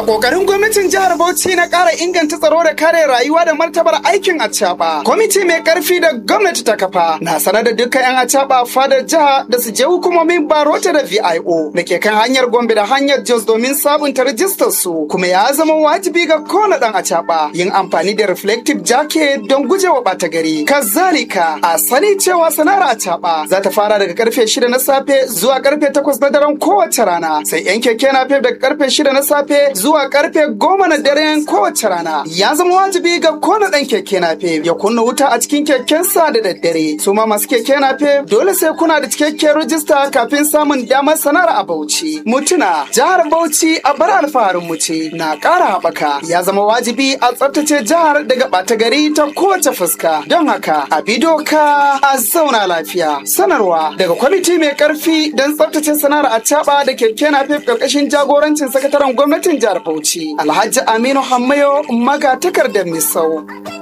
kokarin gwamnatin jihar Bauchi na ƙara inganta tsaro da kare rayuwa da martabar aikin acaba. Kwamiti mai ƙarfi da gwamnati ta kafa na sanar da dukkan 'yan acaba fadar jiha da su je hukumomin barota da VIO da ke kan hanyar Gombe da hanyar Jos domin sabunta rajistar su kuma ya zama wajibi ga kowane ɗan acaba yin amfani da reflective jacket don gujewa ɓata gari. Kazalika a sani cewa sana'ar acaba za ta fara daga karfe shida na safe zuwa karfe takwas na daren kowace rana sai 'yan keke na daga karfe shida na safe zuwa karfe goma na daren kowace rana ya zama wajibi ga kowane ɗan keke nafe ya kunna wuta a cikin kekensa da daddare su ma masu keke nafe dole sai kuna da cikakken rajista kafin samun damar sanar a Bauchi mutuna jihar Bauchi a bar alfaharin mu ce na ƙara haɓaka ya zama wajibi a tsaftace jihar daga ɓata gari ta kowace fuska don haka a bi doka a zauna lafiya sanarwa daga kwamiti mai ƙarfi don tsaftace sanar a da keke nafe ƙarƙashin jagorancin sakataren gwamnatin jihar Bauchi Alhaji Aminu Hammayo maga takardar Misau.